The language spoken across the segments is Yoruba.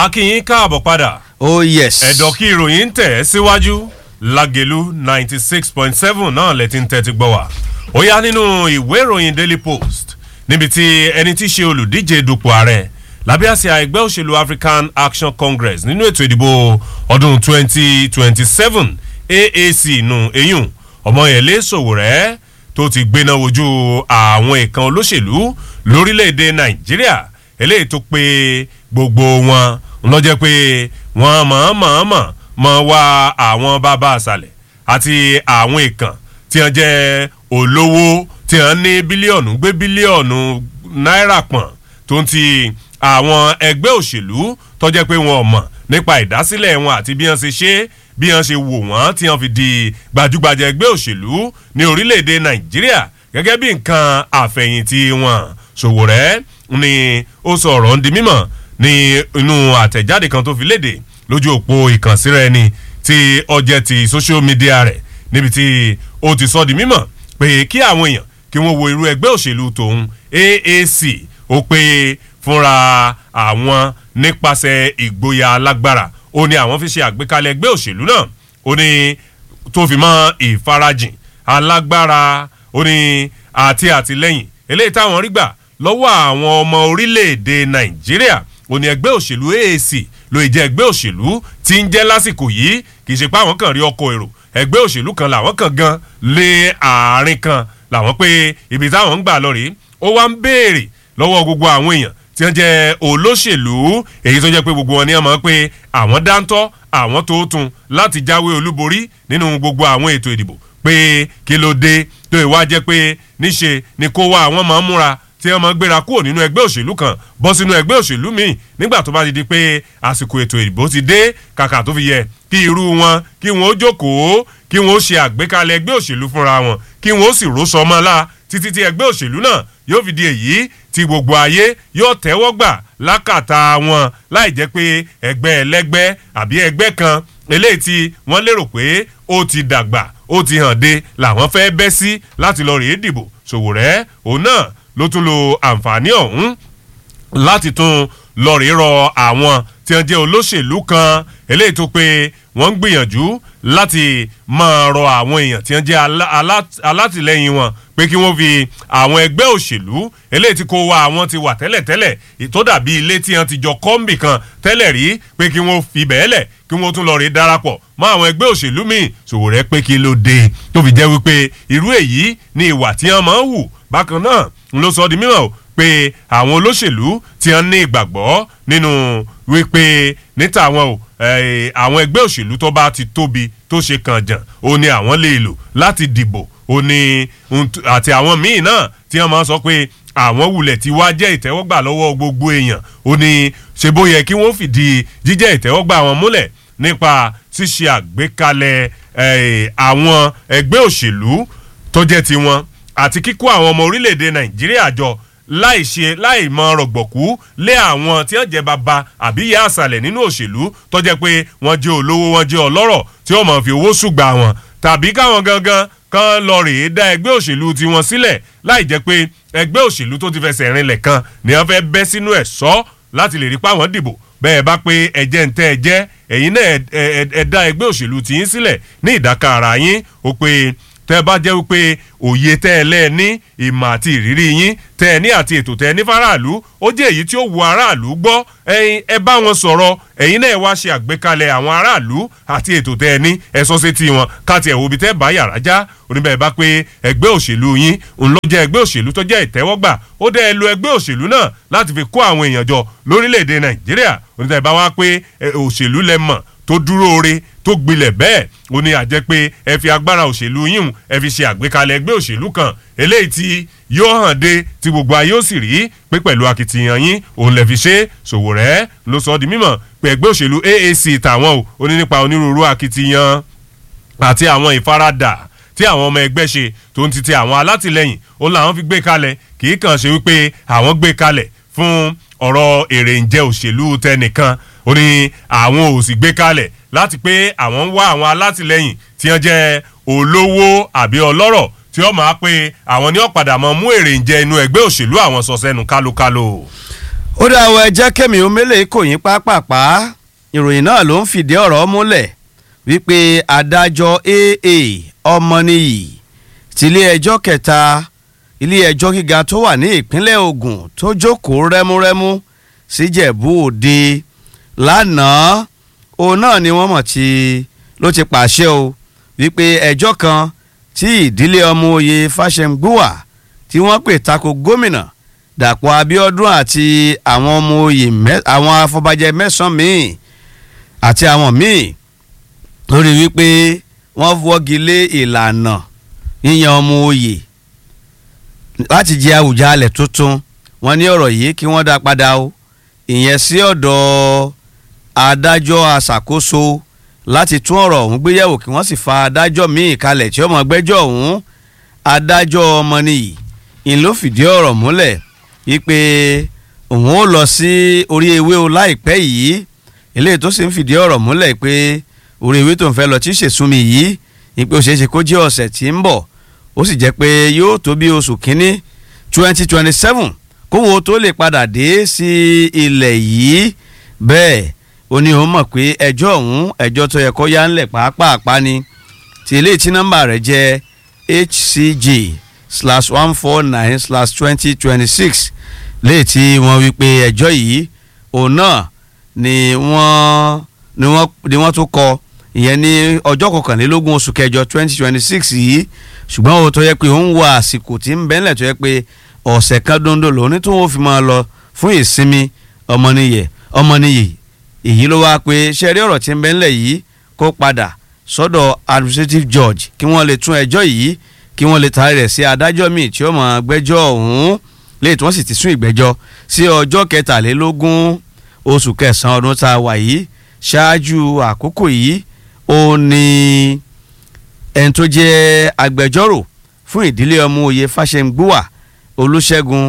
akínyín káàbọ̀ padà oh yes. ẹ̀dọ̀ kí ìròyìn ń tẹ̀ ẹ́ síwájú lágẹ̀lú ninety six point seven náà lẹ ti ń tẹ́tí gbọ́ wá ó yá nínú ìwé ìròyìn daily post níbi tí ẹni tí í ṣe olùdíje dupò ààrẹ lábẹ́ àsíá ẹgbẹ́ òṣèlú african action congress nínú ètò ìdìbò ọdún twenty twenty seven aac nù eyín ọmọyẹlé sòwòrẹ́ tó ti gbéná wojú àwọn ìkan olóṣèlú lórílẹ̀‐èdè nàìjíríà eléyìí tó pé gbogbo wọn lọ́jọ́ pé wọ́n mọ̀ọ́mọ̀ọ́mọ̀ mọ̀ wá àwọn bàbá àṣàlẹ̀ àti àwọn ìkàn tí wọ́n jẹ́ olówó tí wọ́n ní bílíọ̀nù gbé bílíọ̀nù náírà pọ̀n tó ń ti àwọn ẹgbẹ́ òṣèlú tọ́jẹ́ pé wọn ò mọ̀ nípa ìdásílẹ̀ wọn àti bí wọ́n ṣe ṣe bí wọ́n ṣe wò wọ́n tí wọ́n fi di gbajúgbajà ẹgbẹ́ òṣèlú ní orílẹ̀-èdè nàìjíríà gẹ́gẹ́ bí nǹkan àfẹ̀yìntì wọn ṣòwòrẹ́ ni ó sọ ọ̀rọ̀ ń di mímọ̀ ní inú àtẹ̀jáde kan tó fi léde lójú òpó ìkànsíra ẹni tí ọjẹ́ ti social media rẹ̀ níbi tí ó ti sọ di mímọ̀ pé kí àwọn èèyàn kí wọ́n wo irú ẹgbẹ́ òṣèlú tòun aac ó pé fúnra àwọn nípasẹ̀ ìgboyà alágbára ó ní àwọn fi ṣe àgbékalẹ̀ ẹgbẹ́ òṣèlú náà ó ní tó fi mọ́ ìfarajìn alágbára ó ní àti àtìlẹ́yìn eléyìí táwọn rí gbà lọ́wọ́ àwọn ọmọ orílẹ̀-èdè nàìjíríà ó ní ẹgbẹ́ òṣèlú aac ló ì jẹ́ ẹgbẹ́ òṣèlú tí ń jẹ́ lásìkò yìí kì í ṣe pé àwọn kan rí ọkọ̀ èrò ẹgbẹ́ òṣèlú kan làwọn kan gan lé àárín kan làwọn pé ibi táwọn ń gbà lọ rèé ó wá ń béèrè lọ́wọ́ gbogbo àwọn èèyàn tí wọ́n jẹ́ olóṣèlú èyí tó jẹ́ pé gbogbo wọn ní ọmọ pé àwọn dáńtọ́ àwọn tó tún láti jáwé olúborí nínú gbogbo àwọn ètò ìdìbò pé kí ló dé tó ìwá jẹ́ pé níṣe ni kó wá àwọn máa ń múra tí wọ́n máa gbéra kúrò nínú ẹgbẹ́ òṣèlú kan bọ́ sínú ẹgbẹ́ òṣèlú míì nígbà tó bá ti di pé àsìkò ètò ìdìbò ti dé kàkà tó fi yẹ kí irú wọn kí wọn ó jókòó kí wọn ó ṣe àgbékalẹ̀ ẹgbẹ́ òṣèlú fúnra wọn kí wọn ó sì ró sọmọ́lá títí tí ẹgbẹ́ òṣèlú náà yóò fi di èyí tí gbogbo ayé yóò tẹ́wọ́ gbà lákàtà wọn láì jẹ́ pé ẹgbẹ́ ẹlẹ́gbẹ́ àbí ẹgbẹ́ kan eléyìí tí wọ́n lérò pé ó ti dàgbà ó ti hàn de làwọn fẹ́ bẹ́ sí láti lọ rèé dìbò ṣòwòrẹ́ òun náà ló tún lo àǹfààní ọ̀hún láti tún lọ rèé rọ àwọn tí wọ́n jẹ́ olóṣèlú kan eléyìí tó pé wọ́n ń gbìyànjú láti máa rọ àwọn èèyàn tí wọ́n jẹ́ alátìlẹyìn wọn pé kí wọ́n fi àwọn ẹgbẹ́ òṣèlú eléyìí tí kò wá àwọn ti wà tẹ́lẹ̀tẹ́lẹ̀ tó dàbí ilé tí wọ́n ti jọ kọ́ńbì kan tẹ́lẹ̀ rí pé kí wọ́n fi bẹ́ẹ̀ lẹ̀ kí wọ́n tún lọ rí darapọ̀ mọ́ àwọn ẹgbẹ́ òṣèlú míì ṣòwò rẹ pé kí ló dé tó fi jẹ́ wípé irú èyí ni ìwà tí wọ́n máa ń hù bákan náà ń ló sọ di mímọ̀ o pé àwọn olóṣèlú tí wọ́n ní ìgbàgbọ́ nínú wípé níta àwọn o àwọn ẹgbẹ́ òṣèlú tó bá ti tóbi tó ṣe kànjàn ó ní àwọn lè lò láti dìbò ó ní àti àwọn míì náà tí wọ́n máa sọ pé àwọn wulẹ̀ tí wá jẹ́ ìtẹ́wọ́gbà lọ́wọ́ gbogbo èèyàn ó ní ṣe bó yẹ kí wọ́n fìdí jíjẹ́ ìtẹ́wọ́gbà wọn múlẹ̀ nípa ṣíṣe àgbékalẹ̀ àwọn ẹgbẹ́ òṣèlú tó jẹ́ tiwọn àti kíkó àwọn ọmọ orílẹ̀-èdè nàìjíríà jọ láì ṣe láì mọ rọ̀gbọ̀kú lé àwọn tí wọ́n jẹ́ bàbá àbí ìyá àṣàlẹ̀ nínú òṣèlú tó jẹ́ pé wọ́n jẹ́ olówó wọ́n jẹ́ ọlọ́rọ̀ tí wọ́n mọ̀ fi owó ṣùgbà wọn tàbí káwọn gangan kan lọ rèé dá ẹgbẹ́ òṣèlú tiwọn sílẹ̀ láì jẹ́ pé ẹgbẹ́ òṣèlú tó ti fẹsẹ̀ rinlẹ̀ kan ni wọ́n fẹ́ bẹ́ sínú ẹ̀ sọ́ láti lè rí páwọn dìbò bẹ́ẹ̀ bá pé ẹ̀jẹ̀ ń tẹ́ ẹ jẹ́ ẹ̀yin náà ẹ dá ẹgbẹ́ òṣèlú tiyín sílẹ̀ ní ìdáka ara yín ó pé tẹ́ bá jẹ́ wípé òye tẹ́ ẹ lẹ́ẹ̀ ní ìmọ̀ àti ìrírí yín tẹ́ ẹ ní àti ètò tẹ́ ẹ ní faraàlú ó jẹ́ èyí tí ó wu aráàlú gbọ́ ẹyin ẹ bá wọn sọ̀rọ̀ ẹ̀yin náà wá ṣe àgbékalẹ̀ àwọn aráàlú àti ètò tẹ́ ẹ ní ẹ sọ sétí wọn káàtì ẹ̀ wo ibi tẹ́ bá yàrá já oníbẹ̀ bá pé ẹgbẹ́ òṣèlú yín òun ló jẹ́ ẹgbẹ́ òṣèlú tó jẹ́ ìtẹ́wọ́gbà ó dẹ́ ẹ lo ẹgbẹ́ òṣèlú náà láti fi kó àwọn èèyàn jọ lórílẹ̀‐èdè nàìjíríà oníbẹ̀ bá wá pé òṣèlú lẹ mọ̀ tó dúró re tó gbilẹ̀ bẹ́ẹ̀ ó ní àjẹ́ pé ẹ fi agbára òṣèlú yín ẹ fi ṣe àgbékalẹ̀ ẹgbẹ́ òṣèlú kan eléyìí tí yóò hàn dé tí gbogbo ayé ó sì rí pé pẹ̀lú akitiyan yín òun lè fi ṣe Sowore ló sọ di mímọ̀ pé ẹgbẹ́ òṣèlú AAC tàwọn o ó ní nípa onírúurú akitiyan àti àwọn ìfaradà tí àwọn ọmọ ẹgbẹ́ ṣe tó ń titi àwọn alátìlẹyìn ó làwọn fi gbé kalẹ̀ kì í kàn ṣe wípé àwọn gbé kalẹ̀ fún ọ̀rọ̀ èrè ǹjẹ́ òṣèlú tẹnìkan ó ní àwọn ò sì gbé kalẹ̀ láti pé àwọn ń wá àwọn alátìlẹyìn tí wọ́n jẹ́ olówó àbí ọlọ́rọ̀ tí wọ́n máa pé àwọn ní ọ̀padà mọ́ mú èrè ǹjẹ́ inú ẹgbẹ́ òṣèlú àwọn sọ sẹ́nu kálókáló. ó dá àwọn ẹjẹ́ kẹ́mi omele kò yín pápápá ìròyìn náà ló ń fìdí ọ̀rọ̀ múlẹ̀ wípé adájọ́ aa ọmọnìyí tilé ẹjọ́ kẹta ilé ẹjọ́ gíga tó wà ní ìpínlẹ̀ Ògùn tó jókòó rẹ́múrẹ́mú síjẹ̀bú òde lánàá òun náà ni wọ́n mọ̀ tí ló ti pàṣẹ o wípé ẹjọ́ kan tí ìdílé ọmọ oyè Fáṣẹ̀ngbùwà tí wọ́n pè tako gómìnà Dàpọ̀ Abíọ́dún àti àwọn ọmọ oyè àwọn afọbajẹ mẹ́sàn-án míì àti àwọn míì lórí wípé wọ́n wọ́gi lé ìlànà yíyan ọmọ oyè láti jẹ Àwùjalẹ̀ tuntun wọ́n ní ọ̀rọ̀ yìí kí wọ́n dá padà o ìyẹn sí ọ̀dọ̀ adájọ́ aṣàkóso láti tún ọ̀rọ̀ ọ̀hún gbéyẹ̀wò kí wọ́n sì fa adájọ́ míì kalẹ̀ tí ó mọ̀ gbẹ́jọ́ ọ̀hún adájọ́ ọmọnìyí ìn ló fìdí ọ̀rọ̀ múlẹ̀ wípé òun ó lọ sí orí ewé o láìpẹ́ yìí eléyìí tó sì ń fìdí ọ̀rọ̀ múlẹ̀ pé orí ewé tó ń fẹ́ lọ tí ṣèṣúnmi yìí ni pé ó ṣeé ṣe kó jẹ́ ọ̀sẹ̀ tí ń bọ̀ ó sì jẹ́ pé yóò tó bí oṣù kínní twenty twenty seven kóhun tó lè padà dé sí ilẹ̀ yìí bẹ́ẹ̀ ó ní òun mọ̀ pé ẹjọ́ ọ̀hún ẹjọ́ tó yẹ kó yá ńlẹ̀ pàápàá ni tí eléyìí tí nọ́mbà rẹ̀ jẹ́ hcg slash one four nine slash twenty twenty six léyìí tí wọ́n wí pé ẹjọ́ yìí òun náà ni wọ́n ni wọ́n ni wọ́n tún kọ ìyẹn ní ọjọ́ kọkànlélógún oṣù kẹjọ twenty twenty six yìí ṣùgbọ́n o tó yẹ pé òun wà àsìkò tí ń bẹ́ńlẹ̀ tó yẹ pé ọ̀sẹ̀ kan dondo lòun ní tí wọ́n fi máa lọ fún ìsinmi ọmọnìyẹ ọmọnìyẹ èyí ló wá pé ṣẹ́rí ọ̀rọ̀ tí ń bẹ́ńlẹ̀ yìí kó padà sọ́dọ̀ administrative judge kí wọ́n lè tún ẹjọ́ yìí kí wọ́n lè taari rẹ̀ sí adájọ́ míì tí ó máa gbẹ́jọ́ ọ̀hún léyìí tí wọ́n sì ti sún ìgbẹ́jọ́ sí ọjọ́ kẹtàlélógún oṣù kẹsàn-án ọdún tá a wà yìí ṣáájú àkókò yìí ó ní ẹni tó jẹ́ agbẹjọ́rò fún ìdílé ọmọ òye Fáṣẹ̀ngbùwà Olúṣẹ́gun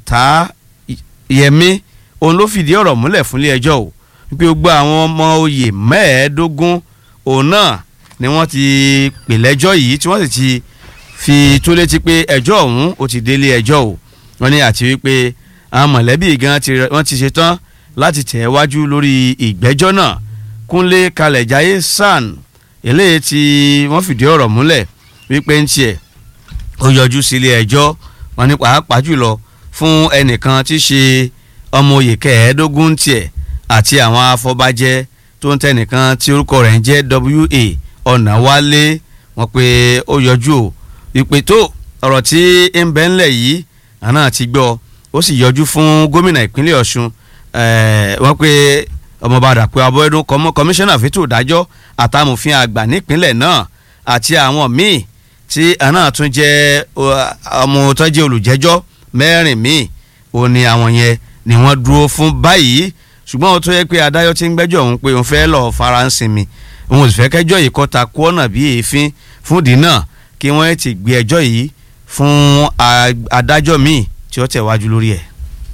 Ọ̀táyẹmí òun ló fìdí ọ̀rọ̀ múlẹ̀ fúnlé ẹjọ́ o wípé gbogbo àwọn ọmọ oyè mẹ́ẹ̀ẹ́dógún òun náà ni wọ́n ti pè lẹ́jọ́ yìí tí wọ́n sì ti fi tó létí pé ẹjọ́ ọ̀hún ó ti délé ẹjọ́ o wọ́n ní àti wípé àwọn mọ̀lẹ́bí gan wọ́n ti ṣetán láti tẹ̀ wájú lórí ìgbẹ́jọ́ náà Kúnlé Kalẹ̀jáyé SAN eléyìí tí wọ́n fìdí ọ̀rọ̀ múlẹ̀ wípé ń tiẹ̀ ó yọjú sílé ẹjọ́ wọ́n ní pàápàá jùlọ fún ẹnìkan tí í ṣe ọmọ oyè kẹẹ̀ẹ́dógún tiẹ̀ àti àwọn afọbajẹ tó ń tẹnìkan tí orúkọ rẹ̀ ń jẹ́ WA Ọ̀nàwálé wọ́n pé ó yọjú o ìpè tó ọ̀rọ̀ tí ń bẹ ńlẹ̀ yìí àná ti gbọ́ ó sì yọjú fún gómìnà ìpínlẹ̀ Ọ̀ṣun wọ́n pé ọmọọba Dàpọ̀ Abọ́dún kọmíṣánná fẹ́tò ìdájọ́ àtàmòfin àgbà nípínlẹ̀ náà àti àwọn míì tí àná tún jẹ́ ọmọ tó jẹ́ olùjẹ́jọ́ mẹ́rin míì ó ní àwọn yẹn ni wọ́n dúró fún báyìí ṣùgbọ́n ó tó yẹ pé adájọ́ ti ń gbẹ́jọ́ òun pé òun fẹ́ lọ́ọ́ fara ń sinmi òun sì fẹ́ kẹ́jọ́ yìí kọ́ta kú ọ̀nà bíi èéfín fún ìdí náà kí wọ́n ti gbé ẹjọ́ yìí fún adájọ́ míì tí ó tẹ̀wájú lórí ẹ̀.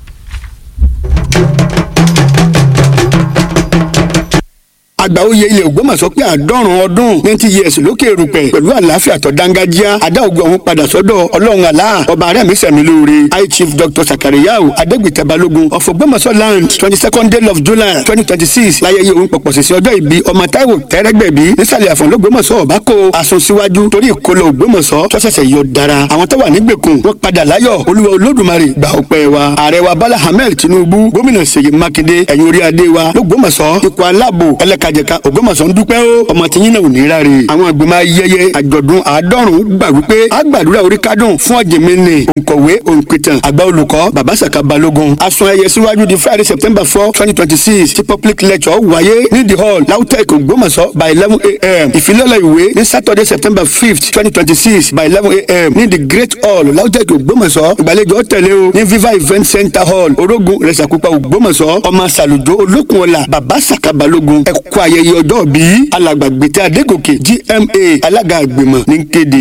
àgbà oyè ilẹ̀ Ògbómọ̀ṣọ́ pé àádọ́rùn ọdún ninety years lókè erùpẹ̀ pẹ̀lú àlàáfíà tó dángájíá adá ògùn ọ̀hún padà sọ́dọ̀ ọlọ́run àlá ọba arẹ́mi sẹ̀mí lóore high chief dr sakariyau adégbìtẹ́ balógun of Ògbómọ̀ṣọ́ land twenty second day of july twenty twenty six láyẹyẹ òun pọ̀pọ̀ sísẹ ọjọ́ ìbí ọmọ táíwò tẹ́rẹ́gbẹ̀bí nísàlẹ̀ àfọ̀n lọ́gbọ́mọ̀ṣọ́ ọ̀bákò asun síwájú torí ìkólọ Ògbómọ̀ṣọ́ tó ṣẹ̀ṣẹ̀ yọ dára àwọn tó wà nígbèkùn wọn padà láyọ̀ olúwa olódùmarè gbà ọpẹ́ wa ààrẹ wa bala ahmed tinubu gómìnà ṣèyí mákindé ẹ̀yìn orí adé wa lọ́gbọ́mọ̀ṣọ́ ikọ̀ aláàbò ẹlẹ́kajẹ̀ka Ògbómọ̀ṣọ́ ń dúpẹ́ ó ọmọ tí yín náà ò ní ráre àwọn àgbìmọ̀ ayẹyẹ àjọ̀dún àádọ́rùn gbà wípé àgbàdúrà orí kádùn fún ọ̀jẹ̀mẹ́nì òǹkọ̀wé òǹpìtàn àgbà olùkọ́ bàbá sàkà balógun asun ẹyẹ síwájú di friday september four twenty twenty six tí public lecture wáyé ní the hall lautech Ògbómọ̀ṣọ́ by eleven a.m. ìfilọ́lẹ̀ ìwé ní saturday september fifth twenty twenty six by eleven a.m. ní the great hall lautech Ògbómọ̀ṣọ́ ìgbàlejò ọ̀tẹ̀lẹ̀ o ní viva event center hall orogun rẹ̀sàkúpa Ògbómọ̀ṣọ́ ọmọ sàlùjọ olókùnọ̀là bàbá sàkà balógun ẹ̀kọ́ ayẹyẹ ọjọ́ bí alàgbàgbètè adégòkè gma alága àgbìmọ̀ ní kéde.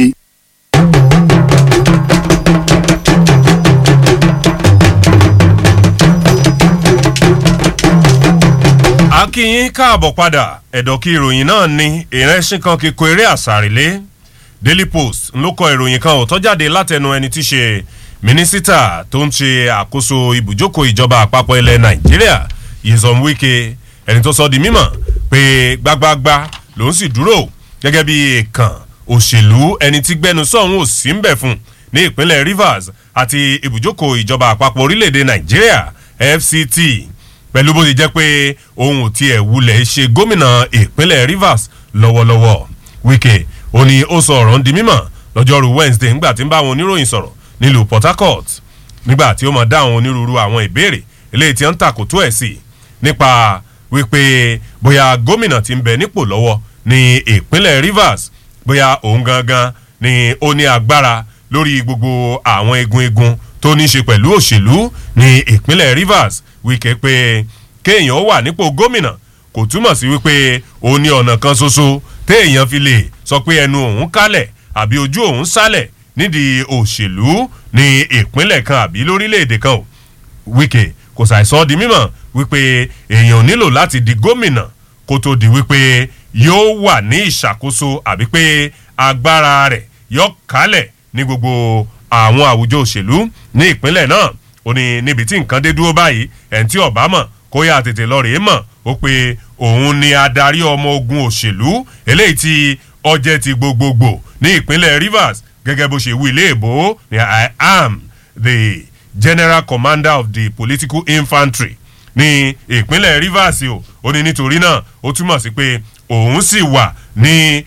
akínyín káàbọ̀ padà ẹ̀dọ̀kí ìròyìn náà ní ìrẹsìn kan kíkọ eré àsàrìlé daily post ló kọ ìròyìn kan ò tó jáde látẹnu ẹni tí ṣe mínísítà tó ń ṣe àkóso ibùjókòó ìjọba àpapọ̀ ilẹ̀ nàìjíríà yezom wike ẹni tó sọ di mímọ̀ pé gbágbágbá lòún sì dúró gẹ́gẹ́ bí èèkàn òṣèlú ẹni tí gbẹnu sọ̀hún ò sí ń bẹ̀ fún ní ìpínlẹ̀ rivers àti ibùjókòó ìjọba àpapọ̀ orílẹ̀-èdè nàìjíríà fct pẹ̀lú bó ti jẹ́ pé ohun ò tiẹ̀ wulẹ̀ ṣe gómìnà ìpínlẹ̀ rivers lọ́wọ́lọ́wọ́ wike ó ní ó sọ ọ̀rọ̀ ń di mímọ̀ lọ́jọ́rú wednesday ńgbà tí ń bá àwọn oníròyìn sọ̀rọ̀ nílùú port harcourt nígbà tí ó mọ̀ dá àwọn onírúurú àwọn ìbéèrè eléyìí tí ó ń tàkótó ẹ̀ sí nípa wípé bóyá gómìnà ti ń bẹ nípò lọ́wọ́ ní ìpínlẹ̀ rivers bóyá òun gangan ni ó ní agbára lórí gbogbo àwọn egun egun tó ní í ṣe pẹ̀lú òṣèlú ní ìpínlẹ̀ rivers wíkẹ́ pé kéèyàn wà nípò gómìnà kò túmọ̀ sí wípé òun ní ọ̀nà kan ṣoṣo téèyàn fi lè sọ pé ẹnu òun kálẹ̀ àbí ojú òun sálẹ̀ nídìí òṣèlú ní ìpínlẹ̀ kan àbí lórílẹ̀‐èdè kan o wíkẹ́ kò ṣàìsọ di mímọ̀ wípé èèyàn nílò láti di gómìnà kó tó di wípé yóò wà ní ìṣàkóso àbí pé agbára rẹ̀ yóò kálẹ̀ ní gbogbo àwọn àwùjọ òṣèlú ní ìpínlẹ̀ náà ó ní níbi tí nǹkan dé dúró báyìí ẹ̀ǹ tí ọ̀bá mọ̀ kó yà tètè lọ rèé mọ̀ ó pé òun ni adarí ọmọ ogun òṣèlú eléyìí tí ọjẹ́ ti gbogbogbò ní ìpínlẹ̀ rivers gẹ́gẹ́ bó ṣe wí ilé ìbò ni i am the general commander of the political infantry ní ìpínlẹ̀ rivers o ó ní nítorí náà ó túmọ̀ sí pé òun sì wà ní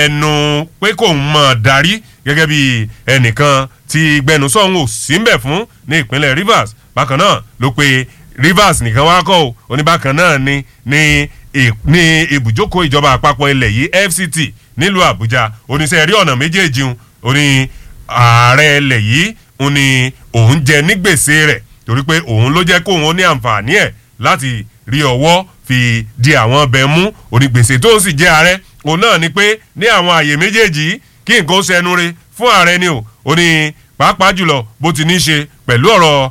ẹnu pé kò ń mọ̀ darí gẹ́gẹ́ bí ẹnìkan tí gbẹnusọ̀hún ò sí ń bẹ̀ fún ní ìpínlẹ̀ rivers bákan náà ló pe rivers nìkan wá kọ́ ò oníbàkan náà ni ní ní ibùjókòó ìjọba àpapọ̀ ilẹ̀ yìí fct nílùú àbújá oníṣẹ́ rí ọ̀nà méjèèjì ń oní ààrẹ ilẹ̀ yìí ń ní òun jẹ ní gbèsè rẹ̀ torí pé òun ló jẹ́ kóun ó ní àǹfààní ẹ̀ láti rí ọwọ́ fi di àwọn ọbẹ̀ mú onígbèsè tó ń sì jẹ́ ààrẹ òun náà ni pé ní àwọn àyè méjèèjì kí nǹkan ó ṣẹnu re fún ààrẹ ni o ó ní pàápàá jùlọ bó ti ní í ṣe pẹ̀lú ọ̀rọ̀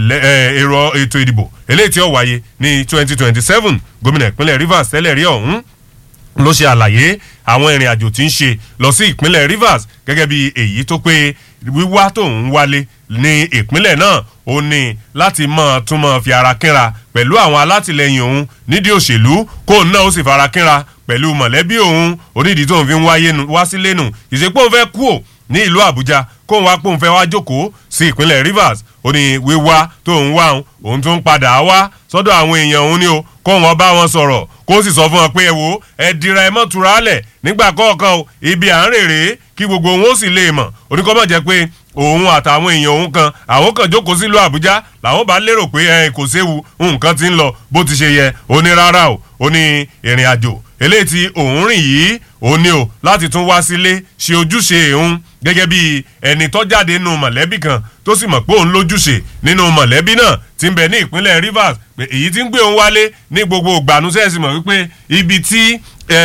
èrò ètò ìdìbò eléyìí tí ó wáyé ní twenty twenty seven gómìnà ìpínlẹ̀ rivers tẹ́lẹ̀ rí ọ̀hún ló ṣe àlàyé àwọn ìrìn àjò tí ń ṣe lọ sí ìpínlẹ̀ rivers gẹ́gẹ́ bí èyí tó pé wíwá tó ń wálé ní ìpínlẹ̀ náà ó ní láti mọ̀ tún mọ̀ fi ara kínra pẹ̀lú àwọn alátìlẹyìn òun nídìí òṣèlú kó náà ó sì fara kínra pẹ̀lú mọ̀lẹ́bí òun onídìí tó ń fi wá sílé nù ìṣepò ń fẹ́ kú ò ní ìlú àbújá kóun wá pòun fẹ́ wá jókòó sí ìpínlẹ̀ rivers ó ní wíwá tó ń wá òun òun tún padà wá sọ́dọ̀ àwọn èèyàn òun ni o kóun wọn bá wọn sọ̀rọ̀ kó sì sọ fún wọn pé ẹ wo ẹ dira ẹ mọ́ tura lẹ̀ nígbà kọ̀ọ̀kan o ibi à ń rèrè kí gbogbo òun ó sì lè mọ̀ oníkọ́mọ̀ jẹ́ pé òun àtàwọn èèyàn òun kan àwọn kan jókòó sílùú àbújá làwọn bá lérò pé ẹ kò séwu nǹkan ti ń lọ bó ti ṣe yẹ ó ní rárá o ó ní ìrìn àjò eléyìí tí òun rìn yìí ó ní o láti tún wá sílé ṣe ojúṣe òun gẹ́gẹ́ bí ẹni tó jáde nínú mọ̀lẹ́bí kan tó sì mọ̀ pé òun lójúṣe nínú mọ̀lẹ́bí náà ti ń bẹ ní ìpínlẹ̀ rivers pé èyí tí ń gbé òun wálé ní gbogbo ìgbàanúsẹ́ sì mọ̀ wípé ibi tí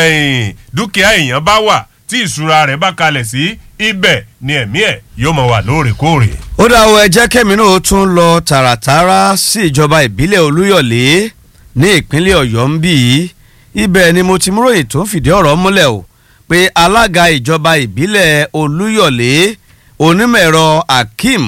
dúkìá èèyàn bá wà tí ìṣúra rẹ̀ bá kalẹ̀ sí ibẹ̀ ni ẹ̀mí ẹ̀ yóò mọ̀ wà lóòrèkóòrè. ó dá o ẹ jẹ́ kẹ́mi náà tún lọ tààràtàrà sí ìjọba ìbílẹ̀ olúyọ̀lé ní ìpínlẹ̀ ọ̀yọ́ ń bì í ibẹ̀ ni mo ti mú ròyìn tó ń fìdí ọ̀rọ̀ múlẹ̀ o pé alága ìjọba ìbílẹ̀ olúyọ̀lé onímọ̀-ẹ̀rọ akeem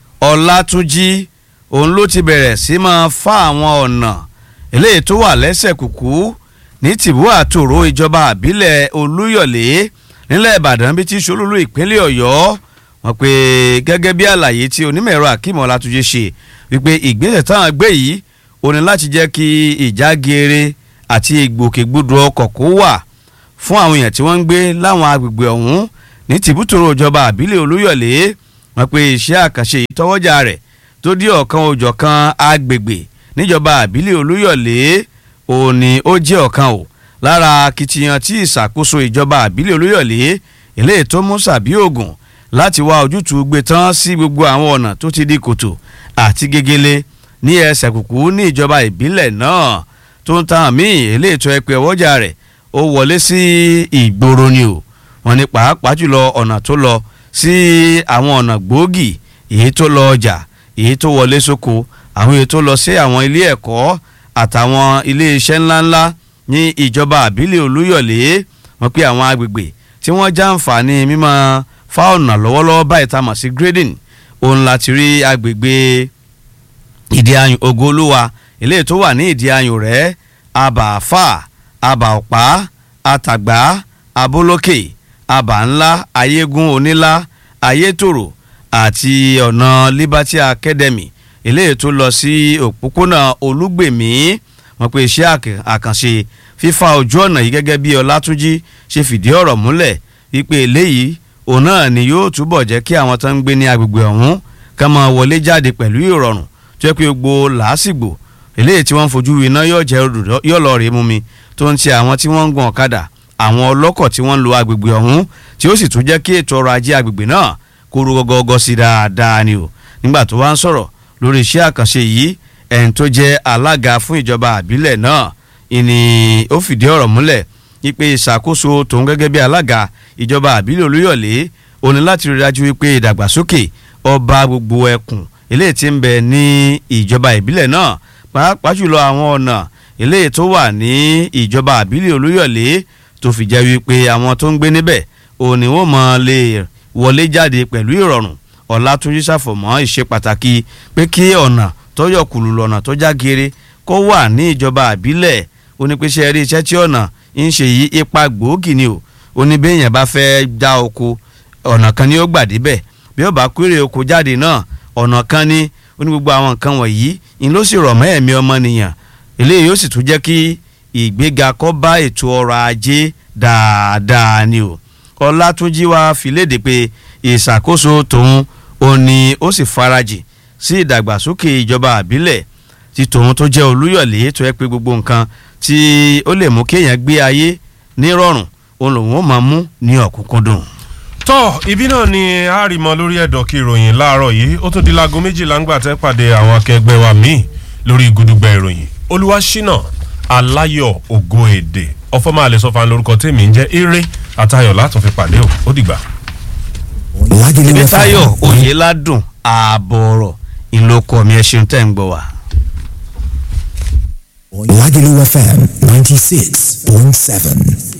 ọlátúnjì òun ló ti bẹ̀rẹ̀ sí máa fa àwọn ọ̀nà eléyìí tó wà lẹ́sẹ̀ kùkú ní tìbú àtòrò ìjọba àbílẹ̀ olúyọ̀lé nílẹ̀ ìbàdàn bíi ti ṣolúlú ìpínlẹ̀ ọ̀yọ́ wọn pé gẹ́gẹ́ bí àlàyé tí onímọ̀-ẹ̀rọ akeem ọlátúnjì ṣe wípé ìgbésẹ̀ táwọn gbé yìí ó ní láti jẹ́ kí ìjágeere àti ìgbòkègbodò ọkọ̀ kó wà fún àwọn èèyàn tí wọ́n ń gbé láwọn agbègbè ọ̀hún ní tìbútòrò ìjọba àbílẹ̀ olúyọ̀lé wọn pe iṣẹ́ àkànṣe ìtọ́wọ́jà rẹ̀ tó dí ọ̀kan òjọ̀kan agbègbè níjọba àbílẹ̀ olúyọ̀lé òní ó jẹ́ ọ̀kan o lára akitiyan tí ìṣàkóso ìjọba àbílẹ̀ olúyọ̀lé eléyìí tó mú sàbí ògùn láti wá ojútùú gbé tán sí gbogbo àwọn ọ̀nà tó ti di kòtò àti gegele ní ẹsẹ̀ kùkú ní ìjọba ìbílẹ̀ náà tó ń tan àmì eléyìí tó ẹ pé ọwọ́jà rẹ̀ ó wọlé sí ìgboro ni o wọn ní pàápàá jùlọ ọ̀nà tó lọ sí àwọn ọ̀nà gbòógì èyí tó lọ ọjà èyí tó wọlé sóko àwọn èyí tó lọ sí àwọn ilé ẹ̀kọ́ àtàwọn ilé iṣẹ́ ńláńlá ní ìjọba àbílẹ̀ olúyọ̀lé wọn pé àwọn agbègbè tí wọ́n já àǹfààní mímọ́ fáọ̀nà lọ́wọ́lọ́wọ́ báyìí tá a mọ̀ sí grading òun láti rí agbègbè ìdí ayùn ògo olúwa eléyìí tó wà ní ìdí ayùn rẹ̀ abàáfà abàọ̀pá àtàgbà abólókè abà ńlá ayégún onílá ayétòrò àti ọ̀nà liberty academy eléyìí tó lọ sí òpópónà olúgbèmí wọn pe iṣẹ́ àkànṣe fífa ojú ọ̀nà yìí gẹ́gẹ́ bí ọlátúnjí ṣe fìdí ọ̀rọ̀ múlẹ̀ wípé eléyìí òun náà ni yóò túbọ̀ jẹ́ kí àwọn tó ń gbé ní agbègbè ọ̀hún ká máa wọlé jáde pẹ̀lú ìrọ̀rùn tó yẹ pé gbogbo làásìgbò eléyìí tí wọ́n ń fojú iná yóò jẹ́ yóò lọ rèé mú mi tó ń ti àwọn tí wọ́n ń gun ọ̀kadà àwọn ọlọ́kọ̀ tí wọ́n ń lo agbègbè ọ̀hún tí ó sì tún jẹ́ kí ètò ọrọ̀ ajé agbègbè náà kó ru gọ́gọ́gọ́ sí dáadáa ni o nígbà tó wá ń sọ̀rọ̀ lórí iṣẹ́ àkànṣe yìí ẹni tó jẹ́ alága fún ìjọba àbílẹ̀ náà ìní ó fìdí ọ̀rọ̀ múlẹ̀ wípé ìṣàkóso tòun gẹ́gẹ́ bí alága ìjọba àbílẹ̀ olúyọ̀lé ó ní láti rí dájú wípé ìdàgbàsókè ọba gbogbo ẹkùn eléyìí tí ń bẹ ní ìjọba ìbílẹ̀ náà pàápàá jùlọ àwọn ọ̀nà eléyìí tó wà ní ìjọba àbílẹ̀ olúyọ̀lé tó fi jẹ́ wípé àwọn tó ń gbé níbẹ̀ òun ni wọ́n mọ̀ lè wọlé jáde pẹ̀lú ìrọ̀rùn ọ̀làtúnjí ṣàfọ̀mọ́ ìṣe pàtàkì pé kí ọ̀nà tó yọ kùlù lọ́nà tó já geere kó wà ní ìjọba àbílẹ̀ onípèsè rí iṣẹ́ tí ọ̀nà ń ṣe yí ipa gbòógì ni o oníbẹ̀yẹn bá fẹ́ dá oko ọ̀nà kan ni ó gbà débẹ̀ bí ó bá kéré oko jáde náà ọ̀nà kan ni ó ní gbogbo àwọn nǹkan wọ̀nyí ń ló sì rọ̀ mọ́ ẹ̀mí ọmọnìyàn eléyìí yóò sì tún jẹ́ kí ìgbéga kó bá ètò ọrọ̀ ajé dáadáa ni o ọlátúnjí wa fi léde pé ìṣàkóso tòun ò ní ó sì farajì sí ìdàgbàsókè ìjọba àbílẹ̀ ti tòun tó jẹ́ olúyọ̀lé tó yẹ pé gbogbo nǹkan tí ó lè mú kéèyàn gbé ayé nírọ̀rùn òun lòun ó máa mú ní ọ̀kúnkúndùn. tọ́ ibi náà ni a rí mọ lórí ẹ̀dọ̀ kí ìròyìn láàárọ̀ yìí ó tún di láago méjìlá ń gbà tẹ́ pàdé àwọn akẹgbẹ́ wa míì lórí gudugbẹ ìròyìn olúwaṣínà aláyọ̀ ògo èdè ọfọmọ àlẹ sọfà lórúkọ tèmi ń jẹ́ eré àtayọ̀ látún fi pàdé o ó dìgbà. ibi táyọ̀ òye ládùn ààbọ̀ ọ̀rọ̀ ìlókọ̀ mi ẹ̀ ṣeun tẹ́ ń gbọ́ wa. Lagelu FM 96.7.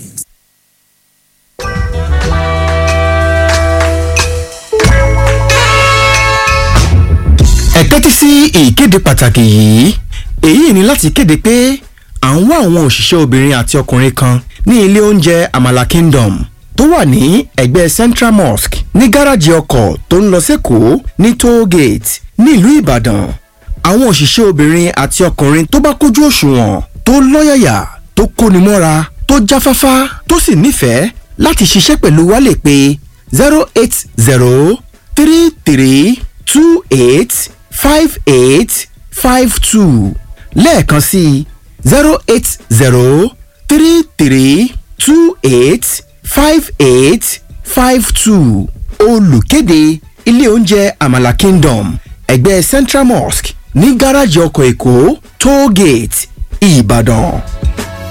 ẹ tẹ́tí sí ìkéde pàtàkì yìí èyí ni láti kéde pé à ń wá àwọn òṣìṣẹ́ obìnrin àti ọkùnrin kan ní ilé oúnjẹ Amala Kingdom tó wà ní ẹ̀gbẹ́ Central Mosque ní gáràjì ọkọ̀ tó ń lọ sẹ́kọ̀ọ́ ní toll gate nílùú Ìbàdàn àwọn òṣìṣẹ́ obìnrin àti ọkùnrin tó bá kójú òṣùwọ̀n tó lọ́yàyà tó kóni mọ́ra tó jáfáfá tó sì nífẹ̀ẹ́ láti ṣiṣẹ́ pẹ̀lú wa lè pè zero eight zero three three two eight five eight five two lẹ́ẹ̀kan sí zero eight zero three three two eight five eight five two olùkéde ilé oúnjẹ Amala Kingdom ẹgbẹ́ Central Mosque ní gáràjì ọkọ̀ Èkó toll gate Ìbàdàn.